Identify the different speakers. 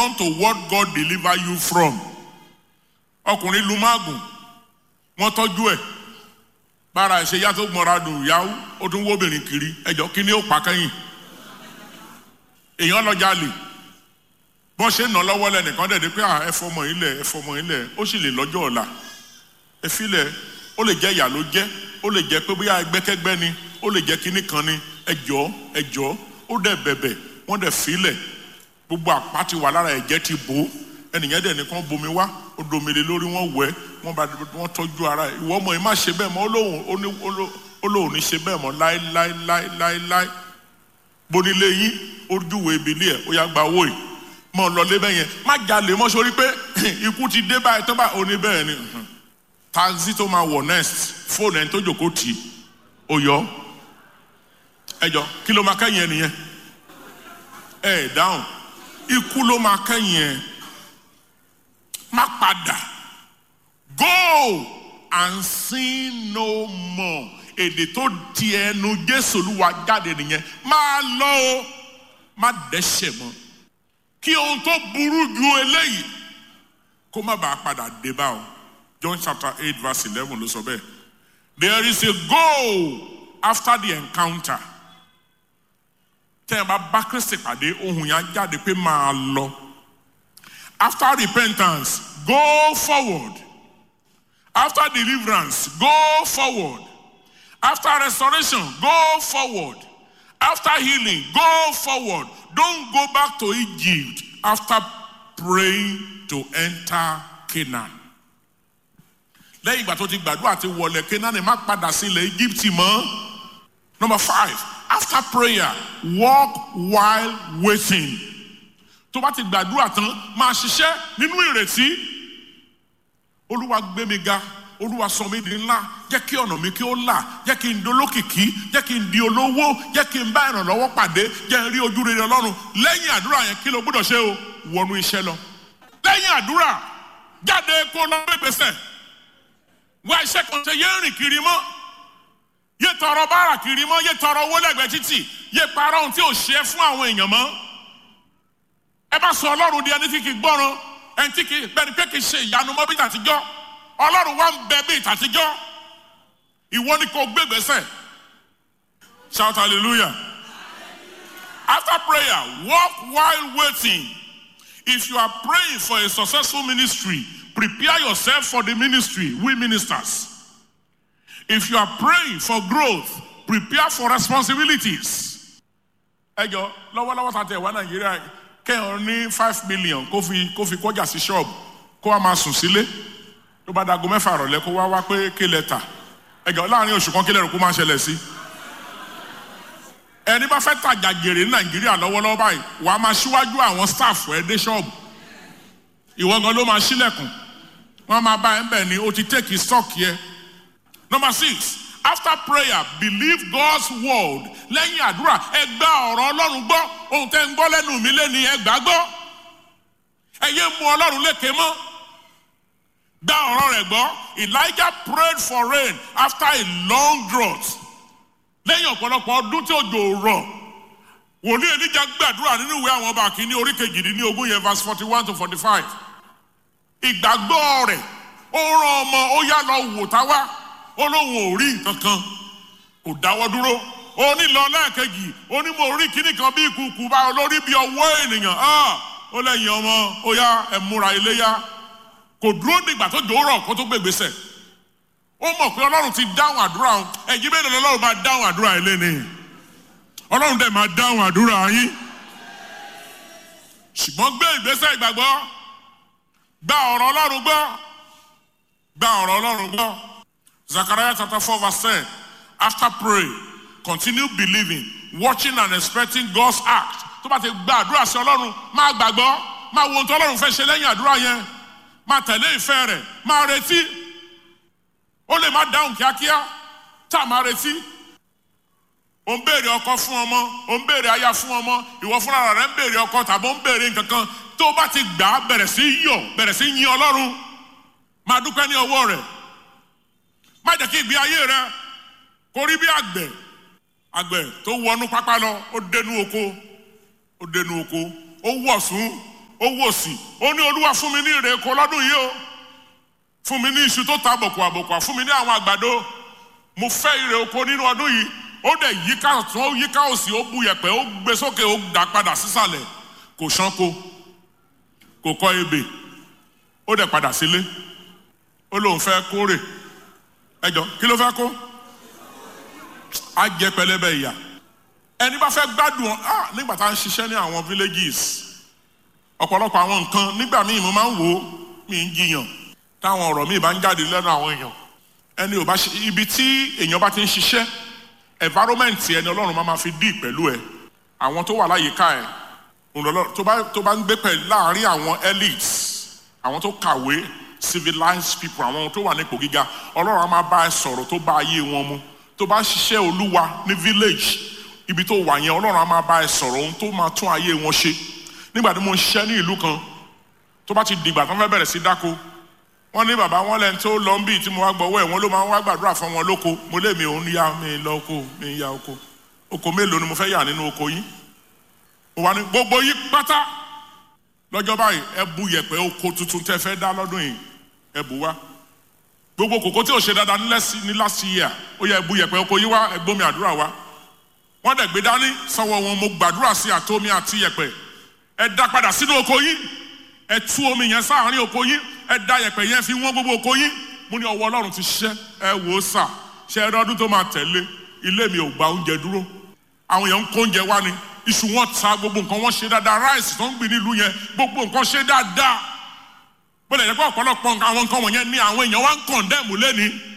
Speaker 1: respond to what God deliver you from. ọkùnrin lu máàgùn wọ́n tọ́jú ẹ̀ bára ẹ̀ ṣe yá tó gbọ́nra dùn yáwó ó tún wó obìnrin kiri ẹjọ́ kí ni ó pa kẹ́yìn èèyàn lọ jalè bọ́n ṣe ń nà lọ́wọ́ lẹ́nìkan dẹ̀ dé pé ẹ fọmọ yín lẹ̀ ẹ fọmọ yín lẹ̀ ó sì lè lọ́jọ́ ọ̀la ẹ filẹ̀ ó lè jẹ́ ìyà ló jẹ́ ó lè jẹ́ pé bóyá ẹgbẹ́kẹ́gbẹ́ ni ó lè jẹ́ kínní kan ni ẹjọ́ ẹjọ́ ó dẹ̀ bẹ̀bẹ̀ wọ́n dẹ̀ filẹ̀ gbogbo àpá ti wà lára ẹ̀jẹ̀ ti bò ó ẹnìyẹn dẹ̀ nìkan bomi wá ó domele lórí wọn wẹ̀ wọ́n bá wọ́n tọ́jú ara ẹ̀ ìwọ ọmọ yìí má ṣe bẹ́ẹ̀ mọ́ ó lóun ní ṣe bẹ́ẹ̀ mọ́ láéláéláéláé bonilé yín ó júwèé ibilé ẹ̀ ó yá gba owó yìí mọ lọlé bẹ́ẹ̀ yẹn má jalè mọ́ sórí pé ikú ti dé báyìí tó bá òní bẹ́ẹ̀ ni taxi tó máa wọ̀ next fóònù ẹni tó jòkó tì í ó yọ ẹjọ kí ló máa kẹ́yìn ẹ nìyẹn ẹ dáhùn ikú ló máa kẹ́yìn ẹ má padà go and sin no more èdè tó di ẹnu Jésù Olúwa jáde nìyẹn máa lọ o má dẹ́ṣẹ̀ mọ́ kí ohun tó burú ju eléyìí kó má bàa padà dé bá o John chapter eight verse eleven ló sọ bẹ́ẹ̀ there is a goal after the encounter tẹ́ ẹ bá bá Kristi pàdé ohun yẹn jáde pé máa lọ after repentance go forward after deliverance go forward after restoration go forward after healing go forward don't go back to Egypt after praying to enter Canaan. lẹ́yìn ìgbà tó ti gbàdúrà ti wọlé Canaan má padà sí ilẹ̀ Egypt mọ́. number five after prayer walk while waiting. tó bá ti gbàdúrà tán máa ṣiṣẹ́ nínú ìrètí. Olúwa gbé mi ga olúwa sọ mi di ńlá jẹ́ kí ọ̀nà mi kí ó là jẹ́ kí n dolókìkí jẹ́ kí n di olówó jẹ́ kí n bá ìrànlọ́wọ́ pàdé jẹ́ n rí ojú rere ọlọ́run lẹ́yìn àdúrà yẹn kí ló gbọ́dọ̀ ṣe o wọnú iṣẹ́ lọ. lẹ́yìn àdúrà jáde kó lọ gbégbèsè wá iṣẹ́ kan ṣe yé rìn kiri mọ́ yé tọrọ báárà kiri mọ́ yé tọrọ owó lẹ́gbẹ̀ẹ́ títì yé para ohun tí ò ṣe fún àwọn èèyàn mọ́. ẹ bá sọ ọlọ́run di ẹni tí kì í gbọ́ràn ẹni tí kì í bẹ́ni pé kì í ṣe ìyanu mọ́ bí tàtijọ́ ọlọ́run wa ń bẹ bí ìtàtijọ́ ìwọ ni kò gbégbèsè shout hallelujah after prayer walk while waiting if you are praying for a successful ministry prepare yourself for the ministry we ministers if you are praying for growth prepare for responsibilities ẹ jọ lọ́wọ́lọ́wọ́ tàtẹ̀ wá nàìjíríà kẹ́hìn ní five million kó fi kó fi kọjá sí ṣọ́ọ̀bù kó wá máa sùn sílé tó bá dago mẹ́fà rọ̀lẹ́ kó wá wá pé kí lẹ tà ẹ̀gọ́ láàrin oṣù kan kí lẹ́rù kó máa ṣẹlẹ̀ sí. ẹni bá fẹ́ tajà jèrè ní nàìjíríà lọ́wọ́lọ́wọ́ báyìí wàá máa ṣíwájú àwọn staff ẹ̀ dé ṣọ́ọ̀bù ìwọ gan ló máa ṣílẹ̀kùn wọ́n máa bá ẹ̀ ń bẹ̀ ni o ti take stock yẹ. number six after prayer believe God's word lẹ́yìn àdúrà ẹ gba ọ̀rọ̀ ọlọ́run gbọ́ ohun tẹ́ ń gbọ́ lẹ́nu mi lẹ́ni ẹ gbà gbọ́ ẹ yé mu ọlọ́run lékè mọ́ gba ọ̀rọ̀ rẹ̀ gbọ́ Elijah prayed for rain after a long drought lẹ́yìn ọ̀pọ̀lọpọ̀ ọdún tí òjò rọ̀ wòlíì Èlíjà gbàdúrà nínú ìwé àwọn ọba kìíní orí kejìdínlógún yẹn verse forty one to forty five ìgbàgbọ́ rẹ̀ ó rán ọmọ ó yá lọ wò tá wá ó lóun ò rí nǹkan kan kò dáwọ́ dúró ó ní lọ lẹ́ẹ̀kejì ó ní mo rí kíní kan bí ìkùkù bá olórí bí ọwọ́ ènìyàn ó lẹ́yìn ọmọ ó yá ẹ múra iléyá kò dúró nígbà tó jòórọ̀ kó tó gbègbèsè ó mọ̀ pé ọlọ́run ti dáhùn àdúrà òun ẹ̀yin bẹ́ẹ̀ ni ọlọ́run máa dáhùn àdúrà yín lẹ́ni ọlọ́run dẹ̀ máa dáhùn àdúrà yín ṣùgbọ́n gbé ìgbésẹ̀ ìgbàgbọ́ gba ọ̀rọ̀ ọlọ́run gbọ́ gba ọ̀rọ̀ ọlọ́run gbọ́ Zechariah chapter four verse ten after pray continue believing watching and expecting God's act tó bá ti gba àdúrà sí ọlọ́run máa gbàgbọ́ máa wo ohun tó ọlọ́run fẹ́ ṣe lẹ́yìn àdúrà yẹn máa tẹ̀lé ìfẹ́ rẹ̀ máa retí ó lè má dáhùn kíákíá tá a máa retí ó ń béèrè ọkọ fún ọmọ ó ń béèrè aya fún ọmọ ìwọ fúnra rẹ ń béèrè ọkọ tàbí ó ń béèrè nǹkan kan tó o bá ti gbà á bẹ̀rẹ̀ sí yọ̀ bẹ̀rẹ̀ sí yin ọlọ́run máa dúpẹ́ ní ọwọ́ rẹ̀ má jẹ́ kí ìgbé ayé rẹ kó rí bí àgbẹ̀ àgbẹ̀ tó wọnú pápá lọ ó dénú oko ó dénú oko ó wọ̀ sún ó wò sí ó ní olúwa fún mi ní ìrè oko lọ́dún yìí o fún mi ní iṣu tó ta àbòkù àbòkù fún mi ní àwọn àgbàdo mo fẹ́ ìrè oko nínú ọdún yìí ó dẹ̀ yíká tún ó yíká òsì ó bu yẹ̀pẹ̀ ó gbé sókè ó dà padà sísàlẹ̀ kò ṣánko kò kọ́ ebè ó dẹ̀ padà sílé ó lóun fẹ́ kórè ẹjọ́ kí ló fẹ́ kó á jẹ pẹlẹbẹ ìyà ẹni bá fẹ́ gbádùn ah nígbà tá à ń ṣiṣẹ́ ní àwọn villages ọ̀pọ̀lọpọ̀ àwọn nǹkan nígbà míì mo máa ń wò ó mi ń jiyàn táwọn ọ̀rọ̀ míì bá ń jáde lẹ́nu àwọn èèyàn ẹni ò bá ṣe ibi tí èèyàn bá ti ń ṣiṣẹ́ environment ẹni ọlọ́run máa ma fi dì pẹ̀lú ẹ àwọn tó wà láyìíká ẹ tó bá tó bá ń gbé pẹ̀lú láàárín àwọn elites àwọn tó kàwé civilized people àwọn tó wà nípò gíga ọlọ́run á máa bá ẹ sọ̀rọ̀ tó bá ayé wọn mu tó bá ń ṣiṣẹ́ olúwa ní village ibi tó wà yẹn ọlọ́run á máa bá ẹ sọ̀rọ̀ ohun tó máa tún ayé wọn ṣe nígbà tí mo ń ṣiṣẹ́ ní ìlú kan tó bá ti dìgbà tó ń fẹ́ bẹ̀rẹ̀ sí dáko wọ́n ní bàbá wọn lẹ́ni tó lọ ń bì tí mo wá gbọ́wọ́ ẹ̀ wọ́n ló máa ń wá gbàdúrà fún wọn lóko mo lé mi òun yá mi lọ oko mi ya oko oko mélòó ni mo fẹ́ yà nínú oko yín mo wá ní gbogbo yín pátá lọ́jọ́ báyìí ẹ bu yẹ̀pẹ̀ oko tuntun tẹ́ fẹ́ dá lọ́dún yìí ẹ bù wá gbogbo kòkó tí ò ṣe dáadáa ní last year ó yẹ ẹ bu yẹ̀pẹ̀ oko yín wá ẹ gbómi àdúrà wá wọ́n dẹ̀ gbé dání sanwó wọn mo gbàdúrà sí àtomi àti yẹ̀pẹ̀ ẹ dá padà sínú oko yín ẹ tú omi yẹn sáàárín oko yín ẹ da yẹ̀pẹ̀ yẹn fi wọ́n gbogbo oko yín mo ní ọwọ́ Ọlọ́run ti ṣiṣẹ́ ẹ wò ó sà ṣe ẹ lọ́dún tó máa tẹ̀lé ilé mi ò gba oúnjẹ dúró àwọn èèyàn ń kó oúnjẹ wá ni iṣu wọn ta gbogbo nǹkan wọn ṣe dáadáa ráìsì tó ń gbìn nílùú yẹn gbogbo nǹkan ṣe dáadáa bó lè jẹ́ pé ọ̀pọ̀lọpọ̀ àwọn nǹkan wọ̀nyẹn ní àwọn èèyàn wá ń kọ̀ndẹ́ẹ̀mù lẹ́ni